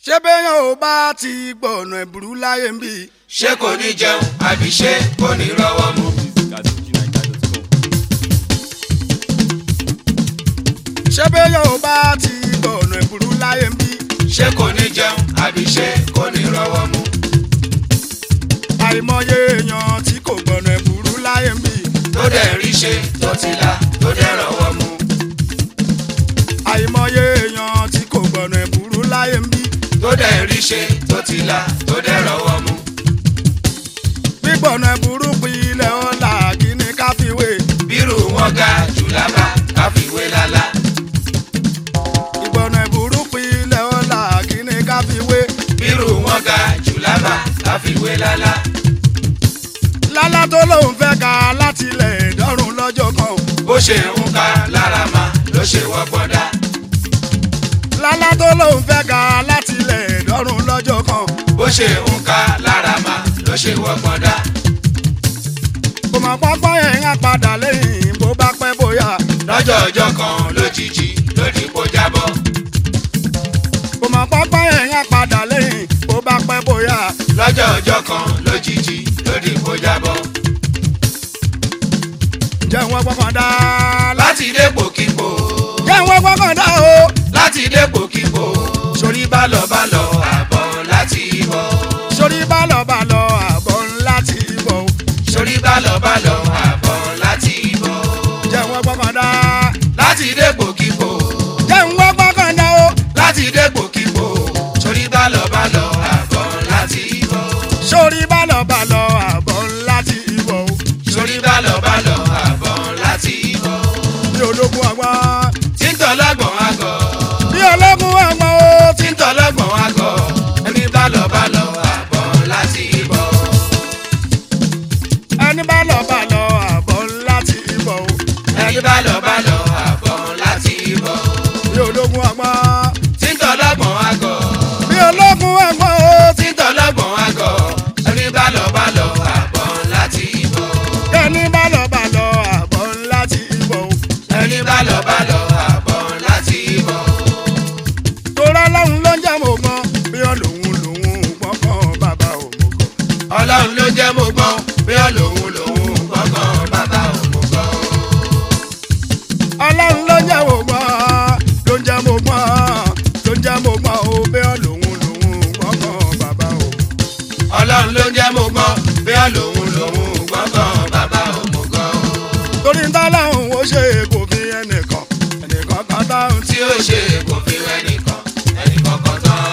ṣé béèyàn ò bá ti gbọ̀nà ẹ̀bùrú láyé ń bì. ṣé kò ní jẹun àbí ṣé kò ní rọ́wọ́ mu. ṣé béèyàn ò bá ti gbọ̀nà ẹ̀bùrú láyé ń bì. ṣé kò ní jẹun àbí ṣé kò ní rọ́wọ́ mu. àìmọye èèyàn tí kò gbọ̀nà ẹ̀bùrú láyé ń bì. tó dẹ̀ rí ṣe tó ti là tó dẹ̀ rọ́wọ́ mu. àìmọye èèyàn tí kò gbọ̀nà ẹ̀bùrú láyé ń bì. tó dẹ̀ rí ṣe tó ti là tó dẹ̀ rọ́wọ́ mu. gbígbọ̀nà ẹ̀bùrú pilẹ̀ ọ̀la kí ni ká fi wé. bírù wọn ga jù lábà káfíwé lálá. ìgbọ̀nà ẹ̀bùrú pilẹ̀ ọ̀la kí ni ká fi wé. bírù wọn ga jù lábà káfíwé lálá. lálá tó lóun fẹ́ ka láti ilẹ̀ ìdọ́rùn lọ́jọ́ kan o. bó ṣe ń ka lára mà ló ṣe wọ́pọ̀ dá. lálá tó lóun fẹ́ ka láti ilẹ̀ ìdọ́rùn lọ́jọ́ kan o. bó ṣe ń ka lára mà ló ṣe wọ́pọ̀ dá. kò mọ̀ pọ́pọ́ yẹn á padà lẹ́yìn bó bá pẹ́ bóyá. lọ́jọ́ ọjọ́ kan lójijì lódì kó jábọ́. kò mọ̀ pọ́pọ́ yẹn á padà lẹ́yìn bó bá pẹ́ bóyá. lọ́jọ́ ọjọ́ kan lójijì lódì kó jábọ́. jẹ́ wọ́n gbọ́kàn dá. láti dépò kíkó jẹ́ wọ́n gbọ́kàn dá o. láti dépò kíkó sórí bálọ̀bálọ̀ àbọ̀ láti bọ̀. sórí bálọ̀bálọ̀ àbọ̀ ńlá ti bọ̀ o. sórí bálọ̀bálọ̀ àbọ̀ láti bọ̀. jẹ́ wọ́n gbọ́kàn dá. láti dépò kíkó jẹ́ wọ́n gbọ́kàn dá o. láti dépò kíkó sórí bálọ̀bálọ̀ àbọ̀ láti bọ̀. sórí bálọ̀bálọ̀ àbọ̀ ńlá ti bọ̀ o. sórí bálọ̀bálọ̀ àbọ̀ láti bọ̀. bí ológun àgbọn. tí ń tọ́lọ́gbọ̀n àgọ̀ bí ológun àgbọn o. tí ń tọ́lọ́gbọ̀n àgọ̀ ẹni bálọ̀bálọ̀ àbọ̀ láti bọ̀. ẹni bálọ̀bálọ̀ àbọ̀ ńlá ti bọ̀ o. ẹni bálọ̀bálọ̀ àbọ̀ láti bọ̀. bí ológun àgbọn. tí ń tọ́lọ́gbọ̀n àgọ̀ bí ológun àgbọn o. tí ń tọ́lọ́gbọ̀n àgọ̀ ẹni bálọ̀bálọ̀ àbọ̀ láti bọ̀. ẹni bálọ̀bálọ̀ àbọ̀ ńlá ti bọ̀ o. ẹni bálọ̀bálọ̀ àbọ̀ láti bọ̀. torá lọ́hùn ló ń jẹ́ mọ̀ gbọ́n bí ọlọ́hun lòun gbọ́ngàn bàbá òmùgọ̀. ọlọ́run ló jẹ́ mo gbọ́n bí ọlọ́run lòun gbọ́ngàn bàbá òmùgọ̀. ọlọ́run ló ń jẹ́ mọ̀ gbọ́n ló ń jẹ́ mọ̀ gbọ́n ló ń jẹ́ mọ̀ gbọ́n o bí ọlọ́hun lòun gbọ́ngàn bàbá òmùgọ̀. ọlọ́run ló jẹ́ mo gbọ́n bí ọlọ́run lòun gbọ́ngàn bàbá òmùgọ̀. torí ń tọ́lọ́hún ó ṣe kò fi ẹnìkan ẹnìkan kan táwọn tí. tí ó ṣe kò fi ẹnìkan ẹnìkan kan tán.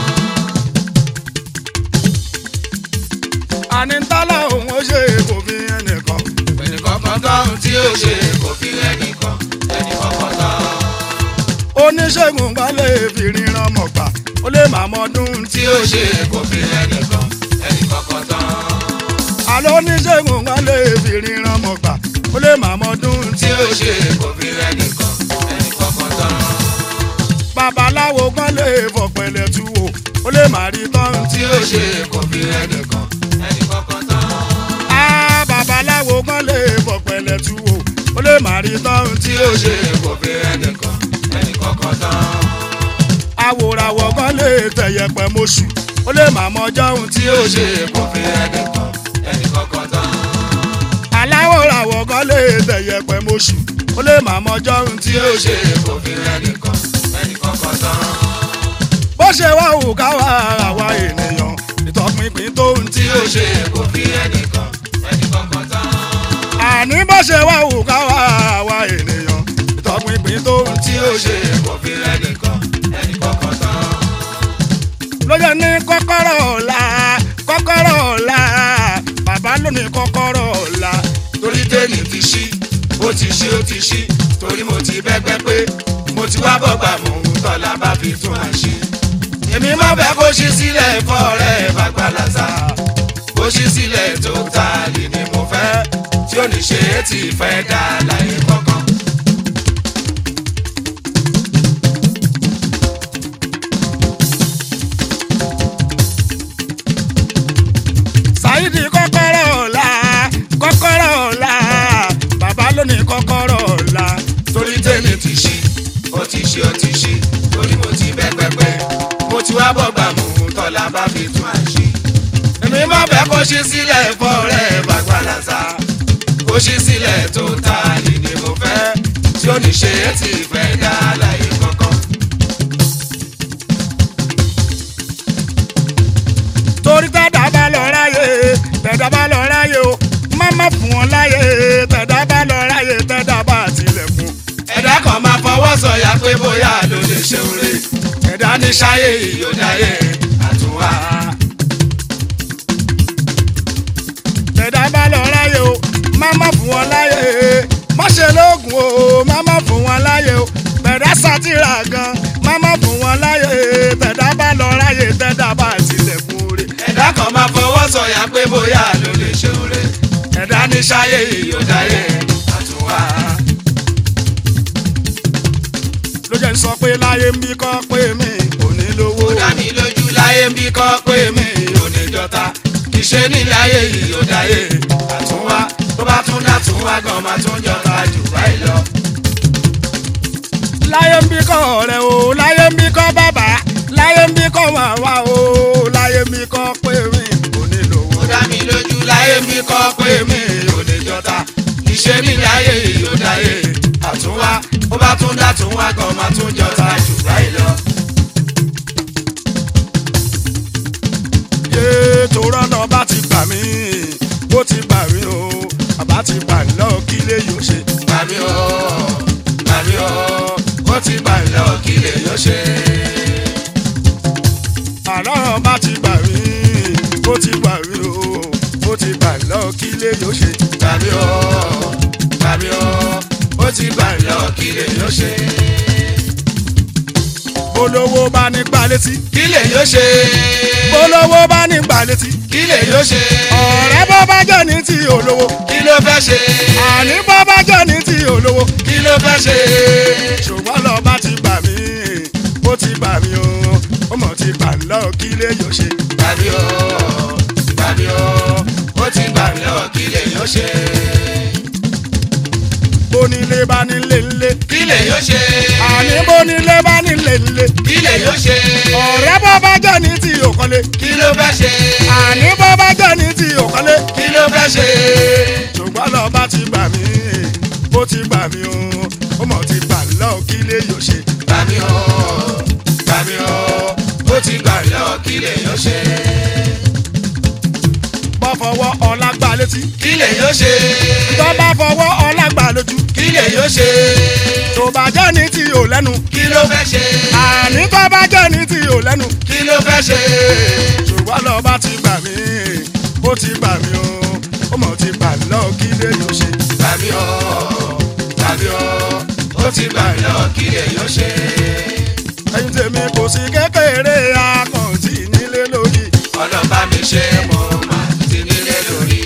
àní ń tọ́lọ́hún ó ṣe kò fi ẹnìkan. ẹnìkan kan tán tí ó ṣe kò fi ẹnìkan ẹnìkan kan tán. oníṣègùn kan lè fi ríran mọ̀ gbà ó lè má mọ́dún tí. tí ó ṣe kò fi ẹnìkan ẹnìkan kan tán. àlọ́ oníṣègùn kan lè fi ríran mọ̀ gbà ó lè má mọ́dún tí. tí ó ṣe kò fi ẹnìkan ẹnìkan kan tán. babaláwo kan lè fọ̀pẹ̀lẹ̀ tu wò ó lè má rí tán tí. tí ó ṣe kò fi ẹnìkan ẹnìkan kan tán. á babaláwo kan lè fọ̀pẹ̀lẹ̀ tu wò ó lè má rí tán tí. tí ó ṣe kò fi ẹnìkan ẹnìkan kan tán. àwòràwọ̀ kan lè tẹ̀yẹ̀pẹ̀ mọ́ṣù ó lè má mọ́jọ́ ohun tí. tí ó ṣe kò fi ẹnìkan ẹnìkan kan tán. aláwòràwọ̀ kan lè tẹ̀yẹ̀pẹ̀ mọ́ṣù ó lè má mọ́jọ́ ohun tí. tí ó ṣe kò fi ẹnìkan ẹnìkan kan tán. bó ṣe wá wù ká wá àwa ènìyàn ìtọpinpin tó ń tí. tí ó ṣe kò fi ẹnìkan ẹnìkan kan tán. àní bó ṣe wá wù ká wá àwa ènìyàn ìtọpinpin tó ń tí. tí ó ṣe kò fi ẹnìkan ẹnìkan kan tán. lóye ní kọ́kọ́rọ́ ọ̀la kọ́kọ́rọ́ ọ̀la bàbá ló ní kọ́kọ́rọ́ ọ̀la. torí tẹ́lẹ̀ ti ṣí ó ti ṣí ó ti ṣí torí mo ti bẹ́gbẹ́ pé mo ti wá bọ́gbà mò ń tọ́lá bá fi tún àṣì. èmi má bẹ́ kó ṣí sílẹ̀ fọ́ rẹ̀ bàgbàlàsà kó ṣí sílẹ̀ tó ta lè ní mo fẹ́ tí ó ní ṣe é ti fẹ́ dá láyé kọ̀ọ̀kan. Saidi kọ́kọ́rọ́ ọ̀la kọ́kọ́rọ́ ọ̀la bàbá ló ní kọ́kọ́rọ́ ọ̀la. torí tẹ́lẹ̀ ti ṣí ó ti ṣí ó ti ṣí torí mo ti bẹ́gbẹ́ pé mo ti wá wá bọ̀gbà mú tọ́lá bá fi tún àṣì. èmi má fẹ́ kó ṣí sílẹ̀ fọ́ rẹ̀ bàgbàlàsà kó ṣí sílẹ̀ tó ta lì ní mo fẹ́ tí ó ní ṣe é ti fẹ́ dá láyé kankan. torí tẹ́dá bá lọ ráyè tẹ́dá bá lọ ráyè o má má fún wọn láyè tẹ́dá bá lọ ráyè tẹ́dá bá tilẹ̀kùn. ẹ̀dá kan máa fọwọ́ sọ̀yà pé bóyá ló lè ṣe oore ẹ̀dá ní ṣáyé ìyódáyé àtúnwá. tẹ́dá bá lọ ráyè o má má fún wọn láyè má ṣe lóògùn o má má fún wọn láyè o tẹ́dá sátìrà gan má má fún wọn láyè tẹ́dá bá lọ ráyè tẹ́dá bá tilẹ̀kùn rẹ̀. ẹ̀dá kan máa fọwọ́ sọ̀yà pé bóyá ló lè ṣe oore ẹ̀dá ní ṣáyé ìyódáyé àtúnwá. ló jẹ́ ń sọ pé láyé ń bí kọ́ pé mi ò ní lówó. ó dá mi lójú láyé ń bí kọ́ pé mi ò ní jọta kì í ṣe nílé ayé ìyódáyé àtúnwá tó bá tún dá tún wá gan máa tún jọta jù báyìí lọ. láyé ń bí kọ́ ọ̀rẹ́ o láyé ń bí kọ́ bàbá láyé ń bí kọ́ màmá o láyé ń bí kọ́ pé mi ò ní lówó. ó dá mi lójú láyé ń bí kọ́ pé mi ò ní jọta kì í ṣe nílé ayé ìyódáyé àtúnwá ó bá tún dá tún wá gan máa tún jọta jù báyìí lọ. yé torọ́ náà bá ti gbà mí bó ti gbà mí o bàbá ti gbà mí lọ́wọ́ kí lè yóò ṣe. Màmí o, màmí o, ó ti gbà ń lọ kí lè yọ ṣe. àlọ́run bá ti gbà mí bó ti gbà mí o bó ti gbà mí lọ́wọ́ kí lè yóò ṣe. Màmí o, màmí o, ó ti gbà ń lọ kí lè yọ ṣe. bólówó bá ní gbà létí Kí lè yọ ṣe. bólówó bá ní gbà létí Kí lè yọ ṣe. ọ̀rẹ́ bó bá jẹ́ ní ti olówó Kí ló fẹ́ ṣe. àní bó bá jẹ́ ní ti olówó Kí ló fẹ́ ṣe. ṣùgbọ́n lọ bá ti gbà mí ó ti gbà mí o ó mọ̀ ti gbà ń lọ kí lè yóò ṣe. Màmí o, màmí o, ó ti gbà ń lọ kí lè yọ ṣe. bónílé bá nílé ńlé Kí lè yọ ṣe. àní bónílé bá nílé ńlé Kí lè yọ ṣe. ọ̀rẹ́ bó bá jẹ́ ní ti òkọ́lé Kí ló fẹ́ ṣe. àní bó bá jẹ́ ní ti òkọ́lé Kí ló fẹ́ ṣe. ṣùgbọ́n lọ bá ti gbà mí ó ti gbà mí o ó mọ̀ ti gbà ń lọ kí lè yóò ṣe. Bàmí o, bàmí o, ó ti gbà lọ kí lè yọ ṣe. bọ́ fọwọ́ ọlá gbà létí Kí lè yọ ṣe. tó bá fọwọ́ ọlá gbà lójú Kí lè yọ ṣe. tó bá jẹ́ ní ti ò lẹ́nu Kí ló fẹ́ ṣe. àní tó bá jẹ́ ní ti ò lẹ́nu Kí ló fẹ́ ṣe. ṣùgbọ́n lọ bá ti gbà mí ó ti gbà mí o ó mọ̀ ti gbà lọ kí lè yóò ṣe. Bàmí o, bàmí o, ó ti gbà lọ kí lè yọ ṣe. ẹyin tèmi kò sí kékeré akọ̀ǹtì nílé lórí Ọlọ́ba mi ṣe mo máa ti nílé lórí.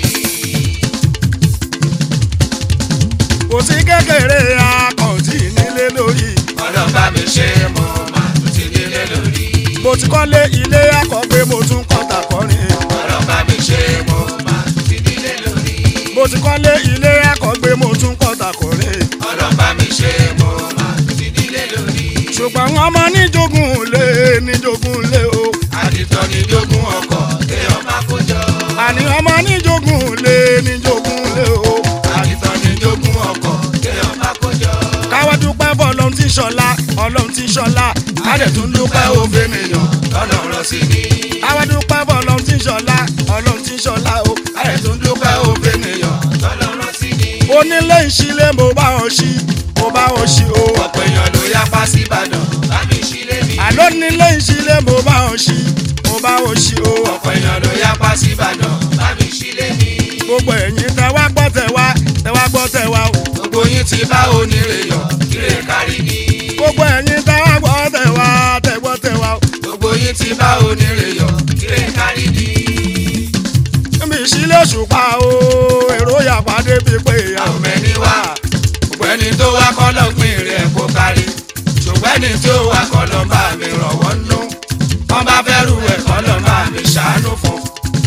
kò sí kékeré akọ̀ǹtì nílé lórí Ọlọ́ba mi ṣe mo máa ti nílé lórí. mo ti kọ́lé ilé akọ̀gbé mo tún kọ́ta kọrin Ọlọ́ba mi ṣe mo máa ti nílé lórí. mo ti kọ́lé ilé akọ̀gbé mo tún kọ́ta kọrin Ọlọ́ba mi ṣe mo máa ti nílé lórí. ṣùgbọ́n ọmọ níjogún lé níjogún lé o àdìtọ́ ni jogún ọkọ̀ téèyàn máa kó jọ. àní ọmọ níjogún lé níjogún lé o àdìtọ́ ni jogún ọkọ̀ téèyàn máa kó jọ. káwá dúpẹ́ bọ́ ọlọ́run tí ń ṣọlá ọlọ́run tí ń ṣọlá àdẹ̀tún dúpẹ́ òfin nìyàn lọ́lọ́rọ̀ sí ni. káwá dúpẹ́ bọ́ ọlọ́run tí ń ṣọlá ọlọ́run tí ń ṣọlá o àdẹ̀tún dúpẹ́ òfin nìyàn lọ́lọ́rọ̀ sí ni. onílé ìṣílé mo bá ọ ṣí mo bá ọ ṣí o ọ̀pọ̀ èèyàn ló yapa sí Ìbàdàn láti ṣílé mi. àló nílé ìṣílé mo bá ọ ṣí mo bá ọ ṣí o ọ̀pọ̀ èèyàn ló yapa sí Ìbàdàn láti ṣílé mi. gbogbo ẹ̀yin tẹ wá gbọ́ tẹ wá tẹ wá gbọ́ tẹ wá o gbogbo yín ti bá onírè yọ kíre kárí ni. gbogbo ẹ̀yin tẹ wá gbọ́ tẹ wá tẹ gbọ́ tẹ wá o gbogbo yín ti bá onírè yọ kíre kárí ni. níbi ìṣílé òṣùpá o èrò yàpá débi pé ìyàwó àwọn ẹni wá ṣùgbọ́n ẹni tó wá kọ́ lọ́gbìn rẹ̀ kó kárí ṣùgbọ́n ẹni tó wá kọ́ lọ́ bá mi rọ̀wọ́ nú wọ́n bá fẹ́ rú ẹ̀ kọ́ lọ́ bá mi ṣàánú fún.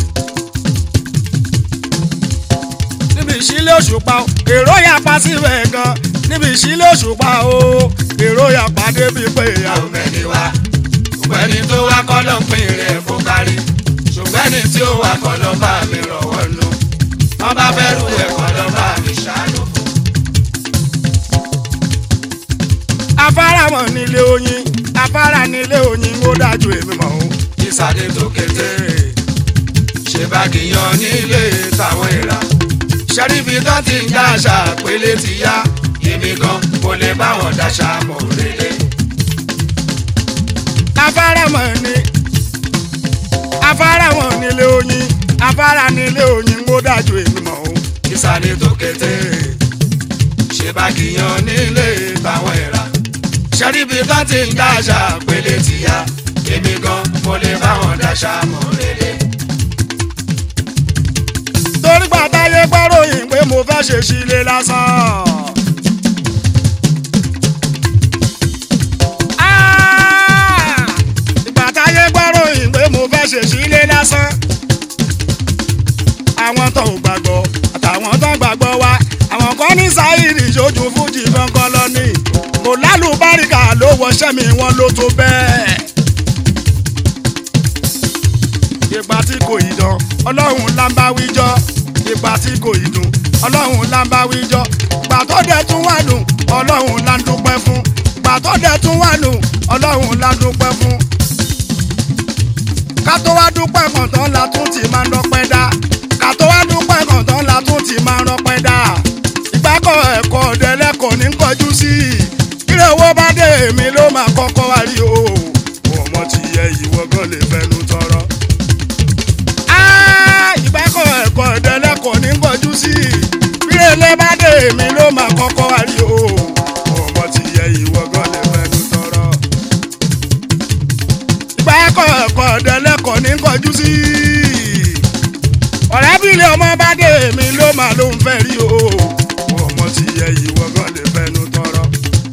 níbi ìṣílé òṣùpá o èrò yàpá síbẹ̀ gan níbi ìṣílé òṣùpá o èrò yàpá débi pé ìyàwó àwọn ẹni wá ṣùgbọ́n ṣùgbọ́n ẹni tó wá kọ́ ló ń pín rẹ̀ kó kárí ṣùgbọ́n ẹni tí ó wá kọ́ ló bá mi rọ̀wọ́ nù wọ́n bá fẹ́ rú ẹ̀kọ́ ló bá mi ṣàánú fún. afárá mọ̀ nílé oyin afárá nílé oyin ó dájú èmi mọ̀ o. ìsàdé tó kété ṣe bá kìyàn nílé táwọn ìrà ṣẹ́ríbi tó ti ń dáṣà pélé ti yá èmi gan kò lè bá wọn dáṣà mọ̀ rélé. afárá mọ̀ ní afárá mọ̀ nílé oyin afárá nílé oyin ó dájú èmi mọ̀ o. ìsàdé tó kété ṣe bá kìyàn nílé táwọn ìrà ṣẹ́ríbi tó ti ń dáṣà pélé ti yá èmi gan kò lè bá wọn dáṣà mọ̀ rélé. torí gbàtáyé gbọ́ròyìn pé mo fẹ́ ṣe sílé lásán. Ah! ìgbàtáyé gbọ́ròyìn pé mo fẹ́ ṣe sílé lásán. àwọn tó ò gbàgbọ́ àtàwọn tó ń gbàgbọ́ wa àwọn kan ní sáyìrì ìṣojú fújì gangan lọ ní kò lálùbáríkà ló wọṣẹ́ mi wọn ló tó bẹ́ẹ̀ ipa tí kò yí dán ọlọ́run là ń bá wíjọ́ ipa tí kò yí dùn ọlọ́run là ń bá wíjọ́ ìgbà tó dẹ̀ tún wà dùn ọlọ́run là ń dúpẹ́ fún ìgbà tó dẹ̀ tún wà dùn ọlọ́run là ń dúpẹ́ fún. ká tó wá dúpẹ́ kàn tán la tún ti máa ń dọ́pẹ́ dá ká tó wá dúpẹ́ kàn tán la tún ti máa ń dọ́pẹ́ dá ìgbàkọ̀ ẹ̀kọ́ ọ̀dẹ́lẹ́kọ̀ọ́ ní kọjú sí i kílẹ̀ owó bá dé èmi ló máa kọ́kọ́ wá rí o ọmọ ti yẹ ìwọ gan lè fẹnu tọrọ ìgbàkọ̀ ẹ̀kọ́ ìdẹ́lẹ́kọ̀ọ́ ní gbọ́jú sí i bírèlé bá dé èmi ló máa kọ́kọ́ wá rí o ọmọ ti yẹ ìwọ gan lè fẹnu tọrọ. ìgbàkọ̀ ẹ̀kọ́ ìdẹ́lẹ́kọ̀ọ́ ní gbọ́jú sí i ọ̀rẹ́bìnrin ọmọ bá dé èmi ló máa ló ń fẹ́ rí o ọmọ ti yẹ ìwọ gan lè fẹnu tọrọ.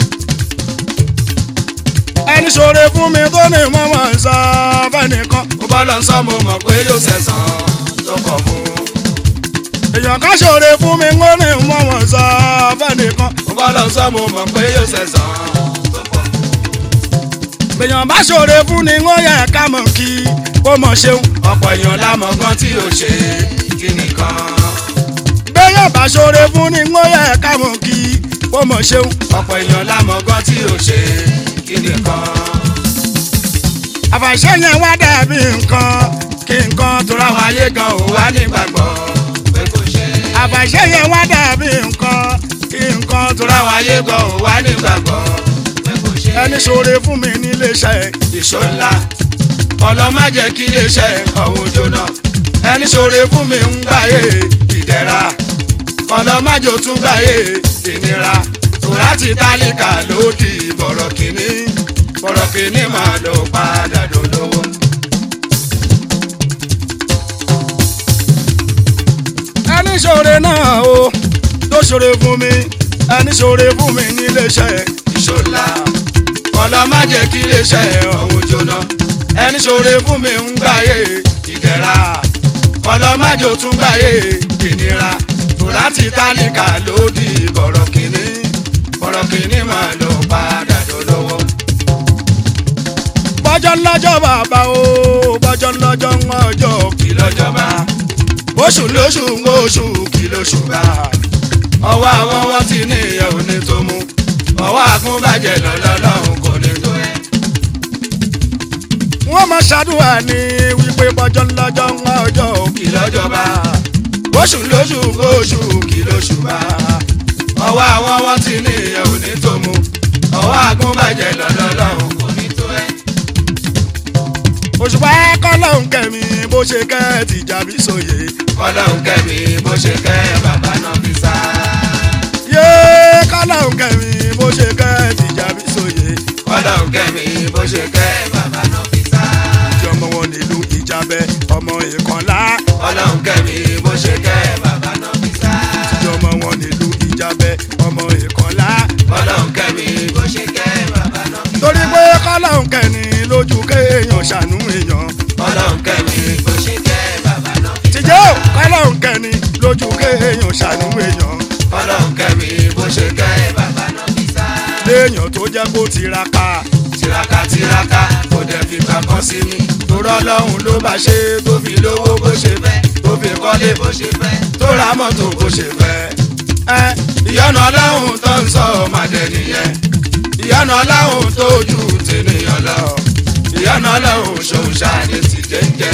ẹni ṣoore fún mi tó ní mọ́mọ́ ń sọ fẹ́nìkan ó bá lọ sọ mo mọ̀ pé yóò ṣẹ̀sán tó kọ̀ fún. èèyàn kan ṣoore fún mi ń ní mọ́mọ́ ń sọ fẹ́nìkan ó bá lọ sọ mo mọ̀ pé yóò ṣẹ̀sán tó kọ̀ fún. èèyàn bá ṣoore fún ni ó yẹ ká mọ̀ kí kó mọ̀ ṣeun ọ̀pọ̀ èèyàn lámọ̀ gan tí ò ṣe kí nìkan. béèyàn bá ṣoore fún ni ó yẹ ká mọ̀ kí kó mọ̀ ṣeun ọ̀pọ̀ èèyàn lámọ̀ gan tí ò ṣe kí nìkan. àfàṣẹ yẹn wá dàbí nǹkan kí nǹkan tó ra àwọn wá ayé gan ò wá nígbàgbọ́ pé kò ṣe. àfàṣẹ yẹn wá dàbí nǹkan kí nǹkan tó ra àwọn wá ayé gan ò wá nígbàgbọ́ pé kò ṣe. ẹni ṣoore fún mi níléeṣẹ́ ìṣó ńlá ọlọ́mọ jẹ́ kí iléeṣẹ́ ọ̀hún jóná ẹni ṣoore fún mi ń gbáyé ìdẹ̀ra ọlọ́mọ jò tún gbáyé ìnira tòláti tálíkà ló di bọ̀rọ̀ kìíní bọ̀rọ̀ kìíní máa lọ padà dolówó. ẹni ṣoore náà o tó ṣoore fún mi ẹni ṣoore fún mi níléeṣẹ́ ìṣó ńlá ọlọ́mọ jẹ́ kí iléeṣẹ́ ọ̀hún jóná ẹni ṣoore fún mi ń gbáyé ìdẹ̀ra ọlọ́mọ jò tún gbáyé ìnira tòláti tálíkà ló di bọ̀rọ̀ kìíní bọ̀rọ̀ kìíní máa lọ padà dolówó. bọ́jọ́ lọ́jọ́ bàbá o bọ́jọ́ lọ́jọ́ ń ọjọ́ kí lọ́jọ́ bá oṣù lóṣù ń oṣù kí lóṣù bá ọwọ́ àwọn wọn ti ní ìyẹn ò ní tó mú ọwọ́ àkúnbàjẹ́ lọ́lọ́lọ́hún kò ní tó ẹ̀. wọ́n máa ṣàdúrà ní wípé bọ́jọ́ lọ́jọ́ ń ọjọ́ kí lọ́jọ́ bá oṣù lóṣù ń oṣù kí lóṣù bá ọwọ́ àwọn wọn ti ní ìyẹn ò ní tó mú ọwọ́ àkúnbàjẹ́ lọ́lọ́lọ́hún kò ní tó ẹ̀. òṣùpá kọ́lọ́hún kẹ́mi bó ṣe kẹ́ tìjàbí sóye ọlọ́run kẹ́mi bó ṣe kẹ́ bàbá náà fi sá. yé kọ́lọ́hún kẹ́mi bó ṣe kẹ́ tìjàbí sóye ọlọ́run kẹ́mi bó ṣe kẹ́ bàbá náà fi sá. tí ọmọ wọn nílùú ìjàbẹ ọmọ ìkànlá ọlọ́run kẹ́mi bó ṣe kẹ́ bàbá náà fi sá. tí ọmọ wọn nílùú ìjàbẹ ọmọ ìkànlá ọlọ́run kẹ́mi bó ṣe kẹ́ bàbá náà fi sá. torí pé kọ́lọ́hún kẹ́ni lójú kéèyàn ṣàánú èèyàn ọlọ́run kẹ́mi bó ṣe kẹ́ bàbá náà fi sá. tìjọ́ kọ́lọ́hún kẹ́ni lójú kéèyàn ṣàánú èèyàn ọlọ́run kẹ́mi bó ṣe kẹ́ bàbá náà fi sá. léèyàn tó jẹ́ kó tiraka tiraka tiraka kò dẹ̀ fi gbà kan sí mi torọ́ lọ́hùn ló bá ṣe tó fi lówó bó ṣe fẹ́ tó fi kọ́lé bó ṣe fẹ́ tó ra mọ́tò bó ṣe fẹ́. ẹ ìyọ́nà ọlọ́hun tó ń sọ ọmọdé nìyẹn ìyọ́nà ọlọ́hun tó ju tènìyàn lọ ìyọ́nà ọlọ́hun ṣòun ṣáàní ti jẹ́jẹ́.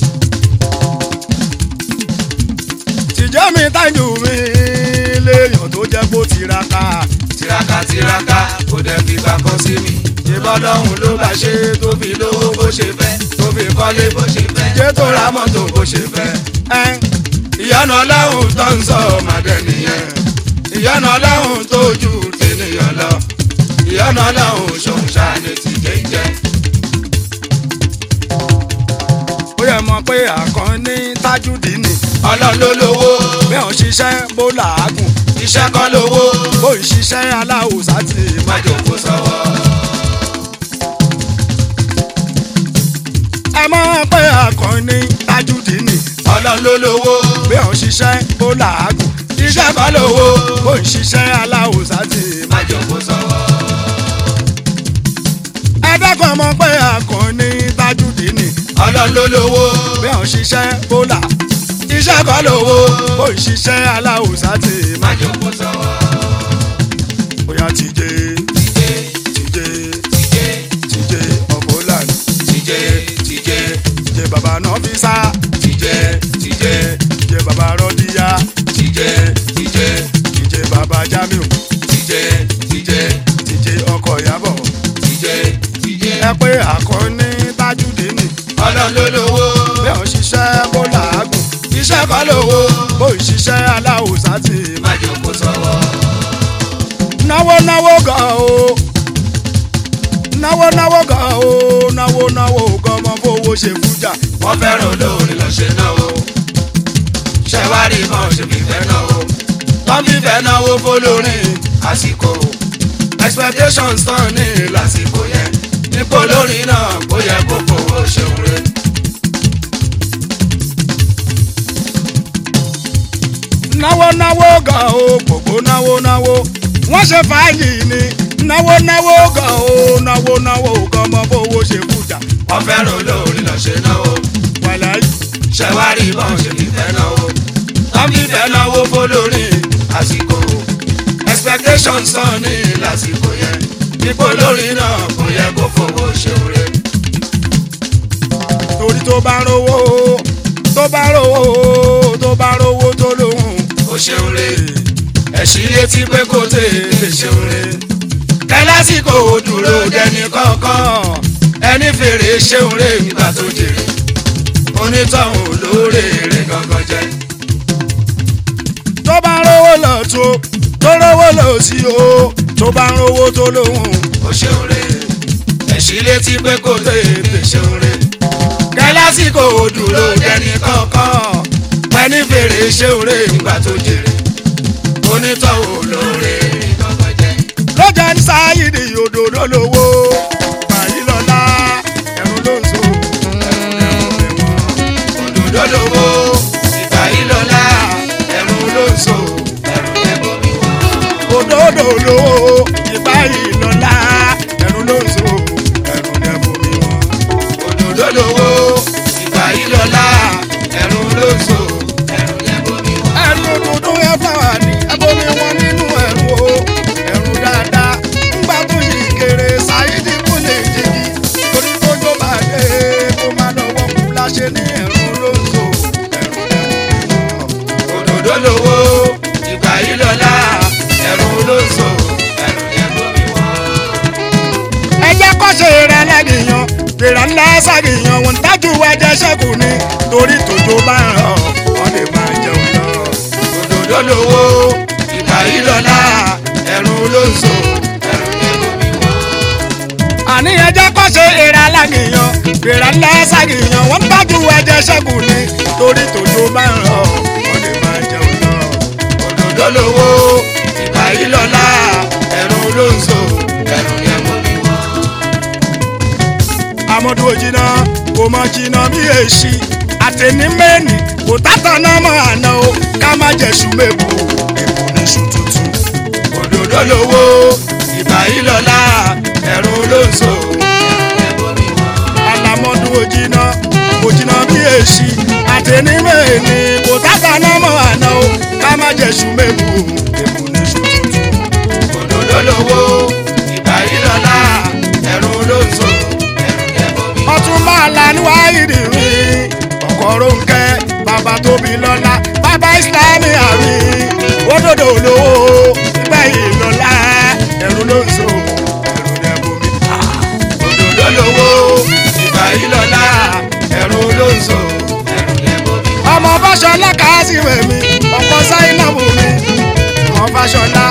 tìjẹ́ mi tájú mi léèyàn tó jẹ́ kó tiraka. tiraka tiraka kò dẹ̀ fi gbà kan sí mi ìbọn lọ́hùn ló bá ṣe tó fi lówó bó ṣe fẹ́ tó fi kọ́lé bó ṣe fẹ́ Jẹ́ tó ra mọ́tò bó ṣe fẹ́. ẹ ìyọ́nà ọlọ́hun tó ń sọ ọmọdé nìyẹn ìyọ́nà ọlọ́hun tó ju tènìyàn lọ ìyọ́nà ọlọ́hun ṣòun ṣáàní ti jẹ́jẹ́. ó yẹ mọ̀ pé àkànní tájúdì ni ọlọ́run ló lówó bí òun ṣiṣẹ́ bó làágùn iṣẹ́ kan lówó bó ń ṣiṣẹ́ aláwùsá ti má. má jòkó sọ́wọ́. ẹ mọ̀ pé àkànní tájúdì ni ọlọ́run ló lówó bí òun ṣiṣẹ́ bó làágùn iṣẹ́ kan lówó bó ń ṣiṣẹ́ aláwùsá ti má. má jòkó sọ́wọ́. ẹ dákun mọ̀ pé àkànní tájúdì ni ọlọ́run ló lówó bí òun ṣiṣẹ́ bó là iṣẹ́ kan lówó bó ń ṣiṣẹ́ aláwùsá ti má. má jòkó sọ́wọ́. bóyá tìjẹ́ tìjẹ́ tìjẹ́ tìjẹ́ tìjẹ́ ọ̀bọ̀lànà tìjẹ́ tìjẹ́ tìjẹ́ bàbá náà fi sá tìjẹ́ tìjẹ́ tìjẹ́ bàbá rọ́díyà tìjẹ́ tìjẹ́ tìjẹ́ bàbá jamiu tìjẹ́ tìjẹ́ tìjẹ́ ọkọ̀ ìyàbọ̀ tìjẹ́ tìjẹ́. ẹ pé àkọ́ní tájúdé nì ọlọ́run ló lówó bí òun ṣiṣẹ́ bó làágùn iṣẹ́ kan lówó bó ń ṣiṣẹ́ aláwùsá ti má. má jòkó sọ́wọ́. náwó náwó gan o náwó náwó gan o náwó náwó gan mọ fowó ṣe fújà wọ́n fẹ́ràn olórin lọ ṣe náwó ṣẹ́wárí kan ṣe fífẹ́ náwó tán fífẹ́ náwó fólórin àsìkò expectations tán ní lásìkò yẹn nípò olórin náà kó yẹ kó fowó ṣeun re. náwó náwó gan o gbogbo náwó náwó wọ́n ṣe fàájì ni náwó náwó gan o náwó náwó gan mọ fowó ṣe fújà wọ́n fẹ́ràn olórin lọ ṣe náwó wàláyé ṣẹ́wárí kan ṣe fífẹ́ náwó tán fífẹ́ náwó fólórin àsìkò expectations tán ní lásìkò yẹn nípò olórin náà kó yẹ kó fowó ṣeun re. torí tó bá rówó tó bá rówó tó bá rówó tó lóhùn ó ṣeun re ẹ̀sìn létí pé kò tètè ṣeun re kẹlásìkò dúró dẹni kọ̀ọ̀kan ẹni fèrè ṣeun re nígbà tó jèrè onítọ̀hún olóore rẹ̀ gangan jẹ́ tó bá rówó lọ tó tó rówó lọ sí o tó bá rówó tó lóhùn ó ṣeun re ẹ̀sìn létí pé kò tètè ṣeun re kẹlásìkò dúró dẹni kọ̀ọ̀kan ẹni fèrè ṣeun re nígbà tó jèrè onítọ̀hún olóore rẹ̀ gangan jẹ́. lọ́jà ní sáyidì òdòdó lówó báyìí lọ́la ẹ̀rù ló ń so òdòdó lówó ìgbà yìí lọ́la ẹ̀rù ló ń so ẹ̀rù lẹ́bọ̀ mi wá. òdòdó lówó ìbáyìí lọ́la ẹ̀rù ló ń so ẹ̀rù dẹ́bù mi wọ́n. òdòdó lówó ìgbà yìí lọ́la ẹ̀rù ló ń so ẹ̀rù lẹ́bọ̀ mi wá. ẹ̀rù òdòdó ẹ fáwọn ní ẹbomi wọn nínú ẹ̀rù o ẹ̀rù dáadáa ńgbà tó yí kéré sáyidì kò lè jìgì torí tó jó bá dé kó má lọ́wọ́ kú láṣẹ ní ẹ̀rù ló ń so ẹ̀rù dẹ́bù mi wọ́n. òdòdó lówó ìgbà yìí lọ́la ẹ̀rù ló ń so ẹ̀rù lẹ́bọ̀ mi wá. ẹ jẹ́ kó ṣe rẹ̀ lẹ́nìyàn gbèrà ńlá ṣàgìyàn wọn dájú ẹjẹ́ ṣẹ́kù ni torí tòjò bá ń rọ̀ wọ́n lè máa jẹun lọ. òdòdó lówó ìgbà yìí lọ́la ẹ̀rù ló ń so ẹ̀rù lẹ́bọ̀ mi wá. àní ẹ jẹ́ kó ṣe rẹ̀ lẹ́nìyàn gbèrà ńlá ṣàgìyàn wọn dájú ẹjẹ́ ṣẹ́kù ni torí tòjò bá ń rọ̀ wọ́n lè máa jẹun lọ. òdòdó lówó ìgbà yìí lọ́la ẹ̀rù ló ń so ẹ̀rù lẹ́bọ̀ mi wá. amadu ojina kò mọ jìnnà bí èsì àtẹni mẹ́ni kò tátà náà mọ̀ àná o ká má jẹ̀sù mẹ́bù èkó ní sùn tuntun. òdòdó lówó ìgbà yìí lọ́la ẹ̀rù ló ń so ẹ̀rù lẹ́bọ̀ mi wá. alamọ òjìnà òjìnà bí èsì àtẹnimẹ́ni kò tàgbà náà mọ̀ àná o ká má jẹ̀sù mẹ́mu èkó ní ṣòtútù. òdòdó lówó ìgbà yìí lọ́la ẹ̀rù ló ń so ẹ̀rù lẹ́bọ̀ mi. ọtún máa la níwáyé rí ọkọ̀ Rónkẹ́ bàbá tóbi lọ́la bàbá ìsìlámì àrí òdòdó olówó gbẹ̀yìn lọ́la ẹ̀rù ló ń so ẹ̀rù lẹ́bọ̀ mi. òdòdó lówó ìgbà yìí lọ́la ẹ̀rù ló ń so ẹ̀rù lẹ́bọ̀ mi. ọmọ Fáṣọlá Kásímù mi ọkọ Sáínàbù mi ọmọ Fáṣọlá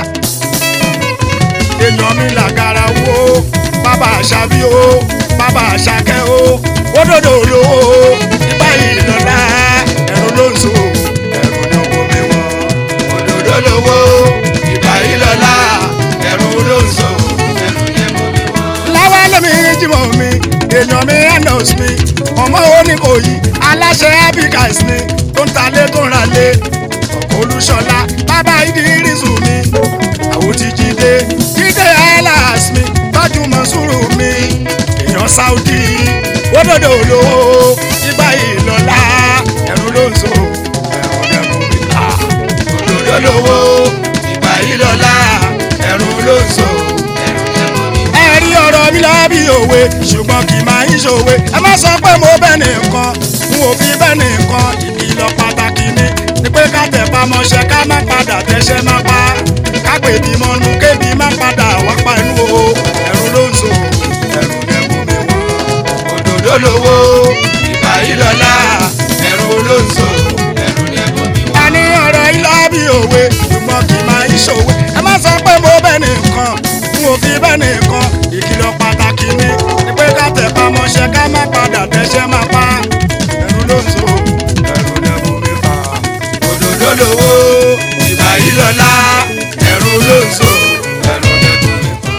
èèyàn mi làgàrà wo bàbá àṣàbí o bàbá àṣàkẹ́ o òdòdó olówó ìgbà yìí lọ́la ẹ̀rù ló ń so ẹ̀rù ní owó mi wọ́n. òdòdó lówó ìgbà yìí lọ́la ẹ̀rù ló ń so ẹ̀rù lẹ́bọ̀ mi wọ́n. láwa lómi jìmọ̀ mi èèyàn mi enos mi ọmọ oníkòyí aláṣẹ abicas mi tó ń talé tó ń ralé ọkọ olúṣọlá bàbá ìdírísù mi àwọn ti jíde jíde elas mi tọ́jú mọ́sùrù mi èèyàn saudi òdòdó olówó ìgbà ìlọ́lá ẹ̀rù ló ń so ẹ̀rù lẹ́rù mi ta òdòdó lówó ìgbà yìí lọ́la ẹ̀rù ló ń so ẹ̀rù lẹ́bọ̀ mi wọ́n. ẹ̀rí ọ̀rọ̀ mi lọ bí òwe ṣùgbọ́n kì í máa ń ṣòwe ẹ má sọ pé mo bẹ́ẹ̀ nìkan n ò fi bẹ́ẹ̀ nìkan ìkìlọ̀ pàtàkì ni ni pé ká tẹ̀ pamọ́ṣẹ́ ká má padà tẹ́ṣẹ́ má pa ká pè bí mọ́nu kébi má padà wá pa inú o ẹ̀rù ló ń so ẹ̀rù lẹ́kùn mi wọ́n. òdòdó lówó ìgbà yìí lọ́la ẹ̀rù ló ń so ẹ̀rù lẹ́bọ̀ mi wọ́n. a ní ọ̀rọ̀ ilá bí òwe ṣùgbọ́n kì í máa ń ṣòwe ẹ má sọ pé mo bẹ́ẹ̀ nìkan n ò fi bẹ́ẹ̀ nìkan ìkìlọ̀ pàtàkì ni ni pé ká tẹ̀ pamọ́ṣẹ́ ká má padà tẹ́ṣẹ́ má pa ẹ̀rù ló ń so ẹ̀rù lẹ́kùn mi fà. òdòdó lówó ìgbà yìí lọ́la ẹ̀rù ló ń so ẹ̀rù lẹ́bọ̀ mi wọ́n.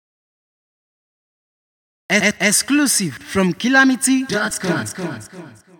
E- exclusive from calamity.com.